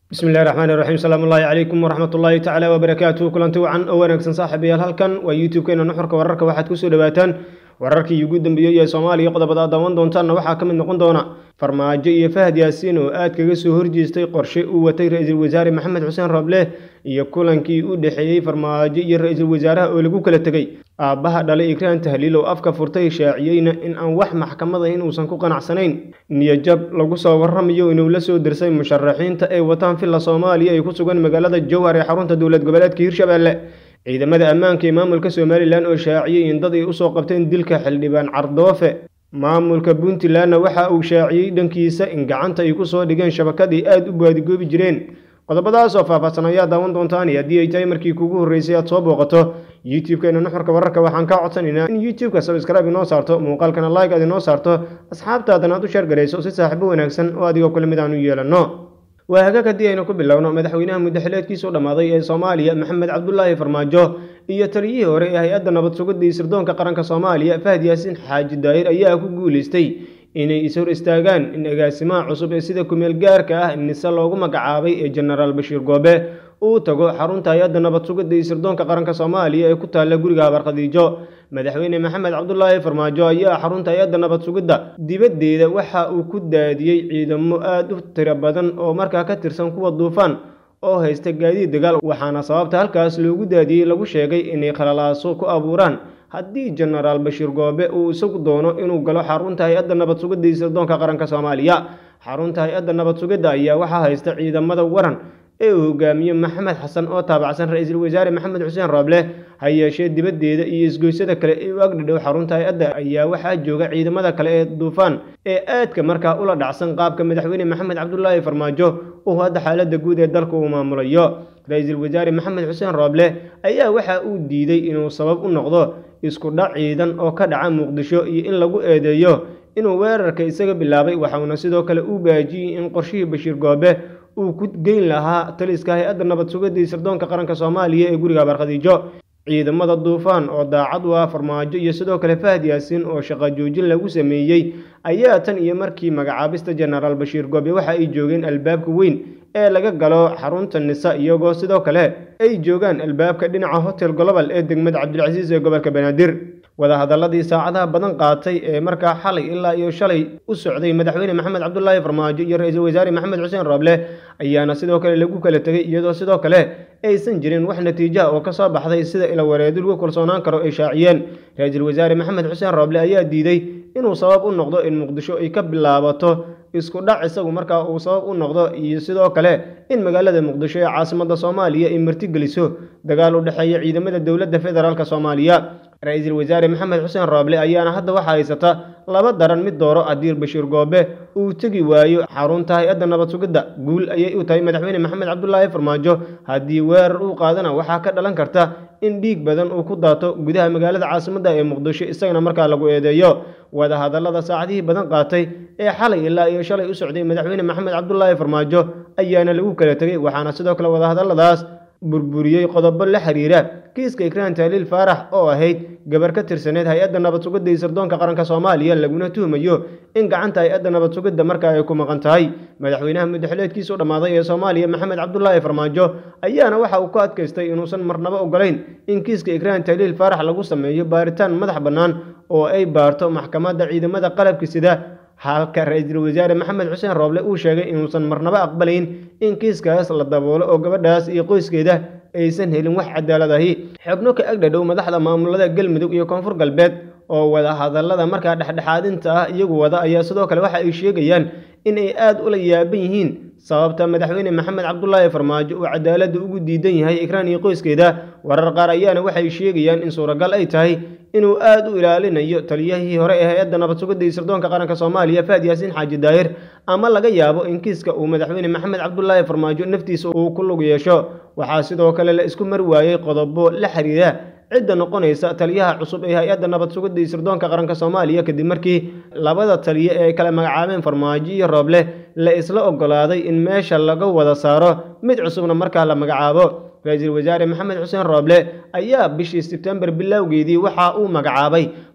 bismi illahi raxmaan iraxiim salaamu ullaahi calaykum waraxmat ullaahi tacaala wabarakaatuhu kulanti wacan oo wanaagsan saaxiibayaal halkan waa youtube-keena nuxurka wararka waxaad kusoo dhawaataan wararkii ugu dambeeyey ee soomaaliya qodobada aad daawan doontaanna waxaa ka mid noqon doona farmaajo iyo fahad yaasiin oo aad kaga soo horjeestay qorshe uu watay ra-iisul wasaare maxamed xuseen roble iyo kulankii u dhexeeyey farmaajo iyo ra-iisul wasaaraha oo lagu kala tegey aabbaha dhalay ikraan tahliil oo afka furtay shaaciyeyna in aan wax maxkamada in uusan ku qanacsanayn niyajab lagu soo warramayo inuu la soo dirsay musharaxiinta ee wataan villa soomaaliya ay ku sugan magaalada jowhar ee xarunta dowlad goboleedka hirshabeelle ciidamada ammaanka ee maamulka somalilan oo shaaciyey in dad ay usoo qabteen dilka xildhibaan cardoofe maamulka puntlandna waxa uu shaaciyey dhankiisa in gacanta ay kusoo dhigeen shabakadii aada u baadigoobi jireen qodobadaas oo faahfaahsan ayaa daawan doontaan iyo haddii ay tahay markii kuugu horreysay aad soo booqato youtube-keena nuxurka wararka waxaan kaa codsanaynaa in youtube-ka sabscribe inoo saarto muuqaalkana like aad inoo saarto asxaabtaadana aad u sheergarayso si saaxiibo wanaagsan oo adigoo kule mid aan u yeelanno waa hagaag haddii aynu ku bilowno madaxweynaha muddaxileedkiisu dhammaaday ee soomaaliya maxamed cabdulaahi farmaajo iyo taliyihii hore ee hay-adda nabad sugidda iyo sirdoonka qaranka soomaaliya fahad yaasiin xaaji daahir ayaa ku guulaystay inay is-hor istaagaan in agaasimaha cusub ee sida kumeel gaarka ah nise loogu magacaabay ee jenaraal bashiir goobe uu tago xarunta hay-adda nabad sugidda iyo sirdoonka qaranka soomaaliya ee ku taalla guriga habar khadiijo madaxweyne maxamed cabdulaahi farmaajo ayaa xarunta hay-adda nabad sugidda dibaddeeda waxa uu ku daadiyey ciidamo aada u tiro badan oo markaa ka tirsan kuwa duufaan oo haysta gaadiid dagaal waxaana sababta halkaas loogu daadiyey lagu sheegay inay khalalaaso ku abuuraan haddii jenaraal bashiir goobe uu isagu doono inuu galo xarunta hay-adda nabad sugidda iyo sirdoonka qaranka soomaaliya xarunta hay-adda nabad sugidda ayaa waxaa haysta ciidamada waran ee uu hogaamiye maxamed xasan oo taabacsan ra-iisul wasaare maxamed xuseen rooble ha yeeshee dibaddeeda iyo isgoysyada kale ee u agdhidhow xarunta hay-adda ayaa waxaa jooga ciidamada kale ee duufaan ee aadka markaa ula dhacsan qaabka madaxweyne maxamed cabdulaahi farmaajo uu hadda xaaladda guud ee dalka uu maamulayo ra-iisul wasaare maxamed xuseen rooble ayaa waxa uu diiday inuu sabab u noqdo isku dhac ciidan oo ka dhaca muqdisho iyo in lagu eedeeyo inuu weerarka isaga bilaabay waxauna sidoo kale u baajiyey in qorshihii bashiir goobe uu ku geyn lahaa taliska hay-adda nabad sugidda iyo sirdoonka qaranka soomaaliya ee guriga habar khadiijo ciidamada duufaan oo daacad u ah farmaajo iyo sidoo kale fahad yaasiin oo shaqo joojin lagu sameeyey ayaa tan iyo markii magacaabista jenaraal bashiir goobe waxa ay joogeen albaabka weyn ee laga galo xarunta nisa iyagoo sidoo kale ay joogaan albaabka dhinaca hotel global ee degmada cabdilcasiis ee gobolka banaadir wadahadaladii saacadaha badan qaatay ee markaa xalay ilaa iyo shalay u socday madaxweyne maxamed cabdulaahi farmaajo iyo ra-iisul wasaare maxamed xuseen rooble ayaana sidoo kale lagu kala tegey iyadoo sidoo kale aysan jirin wax natiijaha oo kasoo baxday sida ilawareedi lagu kalsoonaan karo ay shaaciyeen ra-iisul wasaare maxamed xuseen rooble ayaa diiday inuu sabab u noqdo in muqdisho ay ka bilaabato isku dhac isagu markaa uu sabab u noqdo iyo sidoo kale in magaalada muqdisho ee caasimada soomaaliya ay martigeliso dagaal u dhexeeya ciidamada dowladda federaalk soomaaliya ra-iisul wasaare maxamed xuseen rooble ayaana hadda waxaa haysata laba daran mid dooro haddii bashiir goobe uu tegi waayo xarunta hay-adda nabad sugidda guul ayay u tahay madaxweyne maxamed cabdulaahi farmaajo haddii weerar uu qaadana waxaa ka dhalan karta in dhiig badan uu ku daato gudaha magaalada caasimadda ee muqdisho isagana markaa lagu eedeeyo wadahadallada saacadihii badan qaatay ee xalay ilaa iyo shalay u socday madaxweyne maxamed cabdulaahi farmaajo ayaana lagu kala tegey waxaana sidoo kale wadahadalladaas burburiyey qodobo la xiriira kiiska ikraan tahliil faarax oo ahayd gabar ka tirsaneed hay-adda nabad sugidda iyo sirdoonka qaranka soomaaliya laguna tuhmayo in gacanta hay-adda nabad sugidda marka ay ku maqan tahay madaxweynaha muddaxileedkiisu dhammaaday ee soomaaliya maxamed cabdulaahi farmaajo ayaana waxa uu ku adkaystay inuusan marnabo ogolayn in kiiska ikraan tahliil faarax lagu sameeyo baaritaan madax bannaan oo ay baarto maxkamadda ciidamada qalabka sida halka ra-iisul wasaare maxamed xuseen rooble uu sheegay inuusan marnabo aqbalayn in kiiskaas la daboolo oo gabadhaas iyo qoyskeeda aysan helin wax cadaalad ahi xubno ka agdhadhow madaxda maamulada galmudug iyo koonfur galbeed oo wada hadallada markaa dhexdhexaadinta ah iyagu wada ayaa sidoo kale waxa ay sheegayaan in ay aada ula yaaban yihiin sababta madaxweyne maxamed cabdulaahi farmaajo uu cadaaladda ugu diidan yahay ikraan iyo qoyskeeda warar qaar ayaana waxay sheegayaan in suuragal ay tahay inuu aada u ilaalinayo taliyahii hore ee hay-adda nabad sugidda iyo sirdoonka qaranka soomaaliya fahad yaasiin xaaji daahir ama laga yaabo in kiiska uu madaxweyne maxamed cabdulaahi farmaajo naftiisa uu ku lug yeesho waxaa sidoo kale la isku mari waayey qodobo la xiriira cidda noqonaysa taliyaha cusub ee hay-adda nabad sugidda iyo sirdoonka qaranka soomaaliya kadib markii labada taliye ee ay kala magacaabeen farmaajo iyo rooble la isla ogolaaday in meesha laga wada saaro mid cusubna markaa la magacaabo ra-iisul wasaare maxamed xuseen rooble ayaa bishii sebtembar bilowgeedii waxa uu magacaabay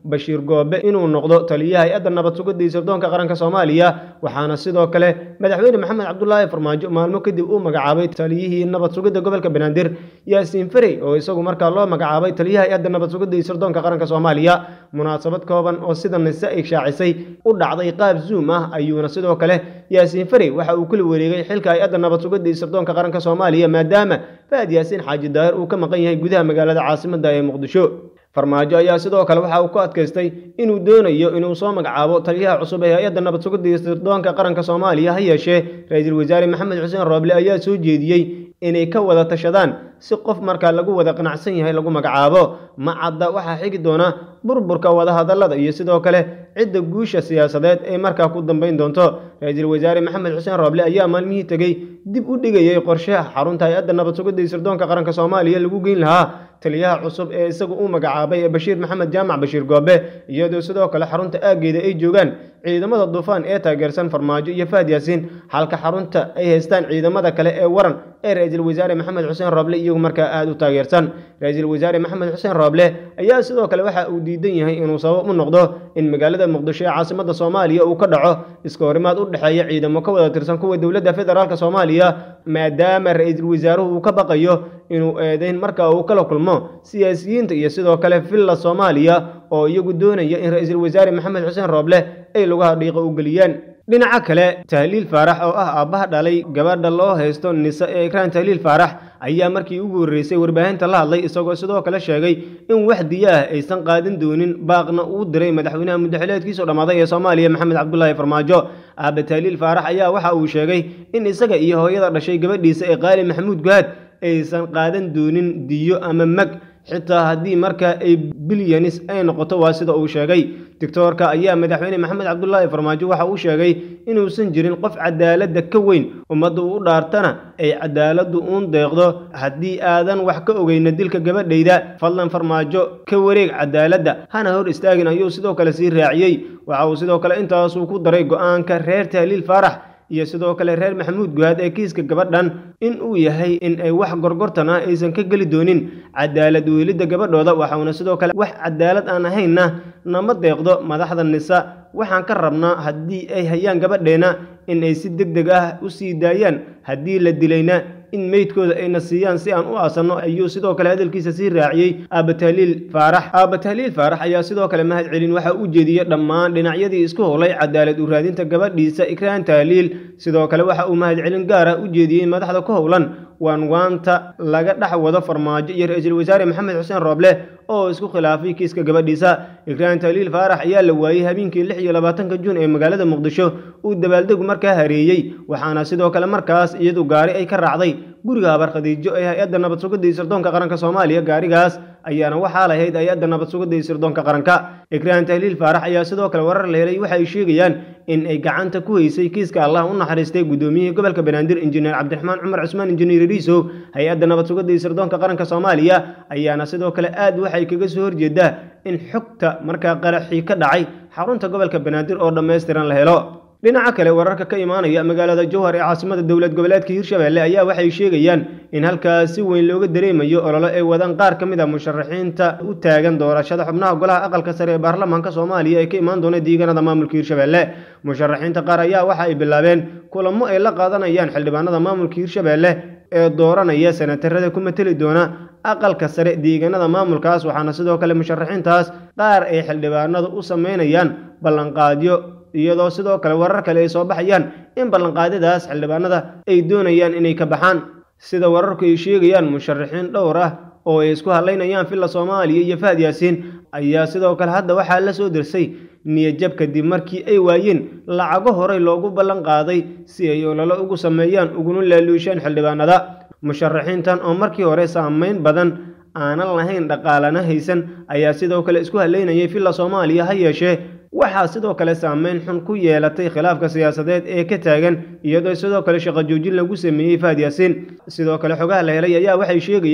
bashiir goobe inuu noqdo taliyaha hay-adda nabad sugidda iyo sirdoonka qaranka soomaaliya waxaana sidoo kale madaxweyne maxamed cabdulaahi farmaajo maalmo kadib uu magacaabay taliyihii nabad sugidda gobolka banaadir yaasiin ferey oo isagu markaa loo magacaabay taliyaha hay-adda nabad sugidda iyo sirdoonka qaranka soomaaliya munaasabad kooban oo sida nise ay shaacisay u dhacday qaab zoom ah ayuuna sidoo kale yaasiin ferey waxa uu kula wareegay xilka hay-adda nabad sugidda iyo sirdoonka qaranka soomaaliya maadaama faad yaasiin xaaji daahir uu ka maqan yahay gudaha magaalada caasimadda ee muqdisho farmaajo ayaa sidoo kale waxa uu ku adkaystay inuu doonayo inuu soo magacaabo taliyaha cusub ee hay-adda nabad sugidda iyo sirdoonka qaranka soomaaliya ha yeeshee ra-iisul wasaare maxamed xuseen rooble ayaa soo jeediyey inay ka wada tashadaan si qof markaa lagu wada qanacsan yahay lagu magacaabo ma cadda waxaa xigi doona burburka wadahadallada iyo sidoo kale cidda guusha siyaasadeed ee markaa ku dambayn doonto ra-iisul wasaare maxamed xuseen rooble ayaa maalmihii tegey dib u dhigayay qorshaha xarunta hay-adda nabad sugidda iyo sirdoonka qaranka soomaaliya lagu geyn lahaa taliyaha cusub ee isagu uu magacaabay ee bashiir maxamed jaamac bashiir goobe iyadoo sidoo kale xarunta aaggeeda ay joogaan ciidamada duufaan ee taageersan farmaajo iyo fahad yaasiin halka xarunta ay haystaan ciidamada kale ee waran ee ra-iisul wasaare maxamed xuseen rooble iyagu markaa aada u taageersan ra-iisul wasaare maxamed xuseen rooble ayaa sidoo kale waxa uu diidan yahay inuu sabab u noqdo in magaalada muqdisho ee caasimadda soomaaliya uu ka dhaco iska horimaad u dhexeeya ciidamo ka wada tirsan kuwa dowladda federaalk soomaaliya maadaama ra-iisul wasaaruhu uu ka baqayo inuu eedeyn marka uu kala kulmo siyaasiyiinta iyo sidoo kale villa soomaaliya oo iyagu doonaya in ra-iisul wasaare maxamed xuseen rooble ay lugaha dhiiqa u geliyaan dhinaca kale tahliil faarax oo ah aabbaha dhalay gabadha loo haysto nise ee ikraan tahliil faarax ayaa markii ugu horreysay warbaahinta la hadlay isagoo sidoo kale sheegay in wax diyo ah aysan qaadin doonin baaqna uu diray madaxweynaha muddaxileedkiisu dhammaaday ee soomaaliya maxamed cabdulaahi farmaajo aabba tahliil faarax ayaa waxa uu sheegay in isaga iyo hooyada dhashay gabadhiisa ee qaali maxamuud guhaad aysan qaadan doonin diyo ama mag xitaa haddii markaa ay bilyanis ay noqoto waa sida uu sheegay doctoorka ayaa madaxweyne maxamed cabdulaahi farmaajo waxa uu sheegay inuusan jirin qof cadaaladda ka weyn ummadda uu u dhaartana ay cadaaladdu uun deeqdo haddii aadan wax ka ogeyna dilka gabadhayda fadlan farmaajo ka wareeg cadaaladda hana hor istaagin ayuu sidoo kale sii raaciyey waxa uu sidoo kale intaasuu ku daray go-aanka reer tahliil faarax iyo sidoo kale reer maxamuud guhaad ee kiiska gabadhan in uu yahay in ay wax gorgortan ah aysan ka geli doonin cadaalad weelidda gabadhooda waxauna sidoo kale wax cadaalad aan ahaynna nama deeqdo madaxda nisa waxaan ka rabnaa haddii ay hayaan gabadheenna in ay si deg deg ah u sii daayaan haddii la dilayna in meydkooda ayna siiyaan si aan u aasanno ayuu sidoo kale hadalkiisa sii raaciyey aaba tahliil faarax aaba tahliil faarax ayaa sidoo kale mahad celin waxa u jeediyey dhammaan dhinacyadii isku howlay cadaalad u raadinta gabadhiisa ikraan tahliil sidoo kale waxa uu mahad celin gaara u jeediyey madaxda ku howlan waanwaanta laga dhex wado farmaajo iyo ra-iisul wasaare maxamed xuseen rooble oo isku khilaafay kiiska gabadhiisa ikraan tahliil faarax ayaa la waayey habeenkii lix iyo labaatanka juun ee magaalada muqdisho uu dabaaldegu markaa hareeyey waxaana sidoo kale markaas iyadu gaari ay ka raacday guriga habar khadiijo ee hay-adda nabad sugidda iyo sirdoonka qaranka soomaaliya gaarigaas ayaana waxaa lahayd hay-adda nabad sugidda iyo sirdoonka qaranka ikraan tahliil faarax ayaa sidoo kale warar la helay waxa ay sheegayaan in ay gacanta ku haysay kiiska allah u naxariistay guddoomiyihii gobolka banaadir injineer cabdiraxmaan cumar cusmaan injineer riisow hay-adda nabad sugidda iyo sirdoonka qaranka soomaaliya ayaana sidoo kale aad waxay kaga soo horjeedaa in xogta markaa qaraxii ka dhacay xarunta gobolka banaadir oo dhammaystiran la helo dhinaca kale wararka ka imaanaya magaalada jowhar ee caasimada dowlad goboleedka hirshabelle ayaa waxay sheegayaan in halkaas si weyn looga dareemayo ololo ay wadaan qaar ka mid a musharaxiinta u taagan doorashada xubnaha golaha aqalka sare ee baarlamaanka soomaaliya ee ka imaan doona deegaanada maamulka hirshabelle musharaxiinta qaar ayaa waxa ay bilaabeen kulamo ay la qaadanayaan xildhibaanada maamulka hirshabelle ee dooranaya senatarada ku mateli doona aqalka sare deegaanada maamulkaas waxaana sidoo kale musharaxiintaas qaar ay xildhibaanadu u sameynayaan ballanqaadyo iyadoo sidoo kale warar kale ay soo baxayaan in ballanqaadadaas xildhibaanada ay doonayaan inay ka baxaan sida wararku ay sheegayaan musharaxiin dhowr ah oo ay isku hadlaynayaan villa soomaaliya iyo fahad yaasiin ayaa sidoo kale hadda waxaa la soo dirsay niyajab kadib markii ay waayeen lacago horey loogu ballan qaaday si ay ololo ugu sameeyaan uguna laaluushaan xildhibaanada musharaxiintan oo markii hore saameyn badan aanan lahayn dhaqaalana haysan ayaa sidoo kale isku hadlaynayay villa soomaaliya ha yeeshee waxaa sidoo kale saameyn xun ku yeelatay khilaafka siyaasadeed ee ka taagan iyadoo sidoo kale shaqo joojin lagu sameeyey fahad yaasiin sidoo kale xogaha la helay ayaa waxay sheegayaan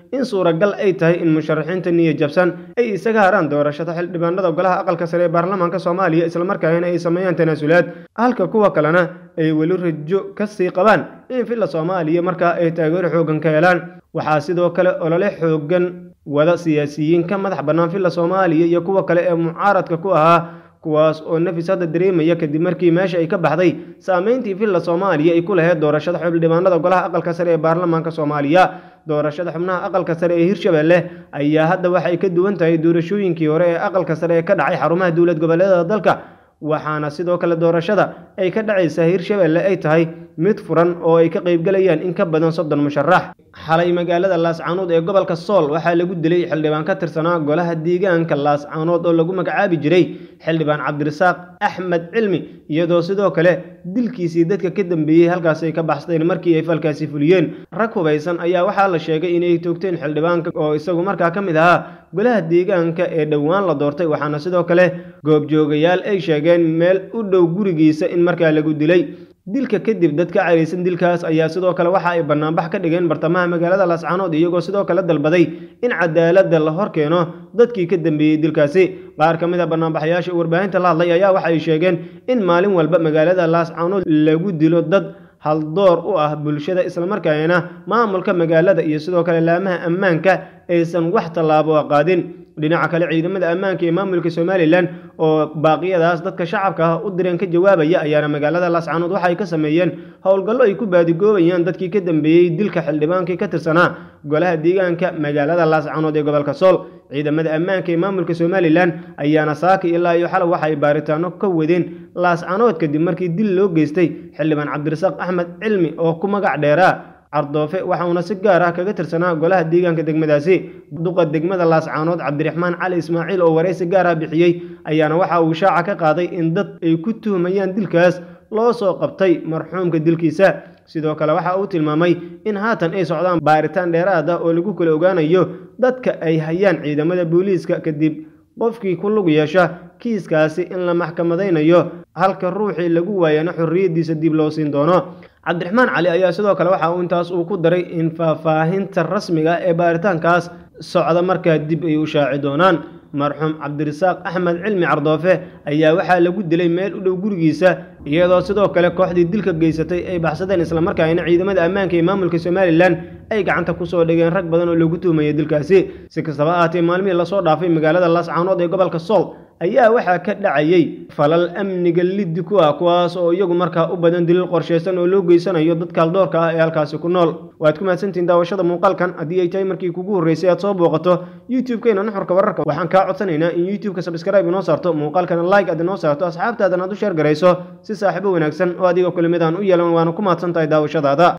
in suuragal ay tahay in musharaxiinta niya jabsan ay isaga haraan doorashada xildhibaanada golaha aqalka sare ee baarlamaanka soomaaliya islamarkaana ay sameeyaan tanaasulaad halka kuwa kalena ay weli rajo kasii qabaan in villa soomaaliya markaa ay taageero xoogan ka helaan waxaa sidoo kale olole xoogan wada siyaasiyiin ka madax bannaan villa soomaaliya iyo kuwa kale ee mucaaradka ku ahaa kuwaas oo nafis hadda dareemaya kadib markii meesha ay ka baxday saameyntii villa soomaaliya ay ku lahayd doorashada xildhibaanada golaha aqalka sare ee baarlamaanka soomaaliya doorashada xubnaha aqalka sare ee hirshabelle ayaa hadda waxay ka duwan tahay doorashooyinkii hore ee aqalka sare ee ka dhacay xarumaha dowlad goboleedada dalka waxaana sidoo kale doorashada ay ka dhacaysaa hirshabelle ay tahay mid furan oo ay ka qaybgalayaan in ka badan soddon musharax xalay magaalada laascaanood ee gobolka sool waxaa lagu dilay xildhibaan ka tirsanaa golaha deegaanka laascaanood oo lagu magacaabi jiray xildhibaan cabdirasaaq axmed cilmi iyadoo sidoo kale dilkiisii dadka ka dambeeyey halkaas ay ka baxsteen markii ay falkaasi fuliyeen rag hubaysan ayaa waxaa la sheegay inay toogteen xildhibaanka oo isagu markaa ka mid ahaa golaha deegaanka ee dhowaan la doortay waxaana sidoo kale goobjoogayaal ay sheegeen meel u dhow gurigiisa in markaa lagu dilay dilka kadib dad ka caraysan dilkaas ayaa sidoo kale waxa ay banaanbax ka dhigeen bartamaha magaalada laascaanood iyagoo sidoo kale dalbaday in cadaaladda la hor keeno dadkii ka dambeeyey dilkaasi qaar ka mid a banaanbaxayaasha warbaahinta la hadlay ayaa waxa ay sheegeen in maalin walba magaalada laascaanood lagu dilo dad haldoor u ah bulshada islamarkaana maamulka magaalada iyo sidoo kale laamaha ammaanka aysan wax tallaabo qaadin dhinaca kale ciidamada ammaanka ee maamulka somalilan oo baaqiyadaas dadka shacabka ah u direen ka jawaabaya ayaana magaalada laascaanood waxa ay ka sameeyeen howlgallo ay ku baadigoobayaan dadkii ka dambeeyey dilka xildhibaankii ka tirsanaa golaha deegaanka magaalada laascaanood ee gobolka sool ciidamada ammaanka ee maamulka somalilan ayaana saaka ilaa iyo xalay waxa ay baaritaano ka wadeen laascaanood kadib markii dil loo geystay xildhibaan cabdirasaaq axmed cilmi oo ku magac dheeraa cardoofe waxauna si gaar ah kaga tirsanaa golaha deegaanka degmadaasi duqa degmada laascaanood cabdiraxmaan cali ismaaciil oo waraysi gaar ah bixiyey ayaana waxa uu shaaca ka qaaday in dad ay ku tuhmayaan dilkaas loo soo qabtay marxuumka dilkiisa sidoo kale waxa uu tilmaamay in haatan ay socdaan baaritaan dheeraad ah oo lagu kala ogaanayo dadka ay hayaan ciidamada booliiska kadib qofkii ku lug yeesha kiiskaasi in la maxkamadaynayo halka ruuxii lagu waayana xorriyaddiisa dib loo siin doono cabdiraxmaan cali ayaa sidoo kale waxa uu intaas uu ku daray in faahfaahinta rasmiga ee baaritaankaas socda markaa dib ay u shaaci doonaan marxuum cabdirasaaq axmed cilmi cardoofe ayaa waxaa lagu dilay meel u dhow gurigiisa iyadoo sidoo kale kooxdii dilka geysatay ay baxsadeen islamarkaana ciidamada ammaanka ee maamulka somalilan ay gacanta kusoo dhigeen rag badan oo lagu tuhmaya dilkaasi si kastaba ahaatee maalmihii lasoo dhaafay magaalada laascaanood ee gobolka sool ayaa waxaa ka dhacayay falal amniga liddi ku ah kuwaas oo iyagu markaa u badan daliil qorshaysan oo loo geysanayo dadka haldoorka ah ee halkaasi ku nool waad ku mahadsantihiin daawashada muuqaalkan haddii ay tahay markii kugu horreysay aad soo booqato youtube-keena nuxurka wararka waxaan kaa codsanaynaa in youtube-ka subscribe inoo saarto muuqaalkana like aad inoo saarto asxaabtaadan aad u sheer garayso si saaxiibo wanaagsan oo adiga kulimid aan u yeelan waana ku mahadsan tahay daawashadaada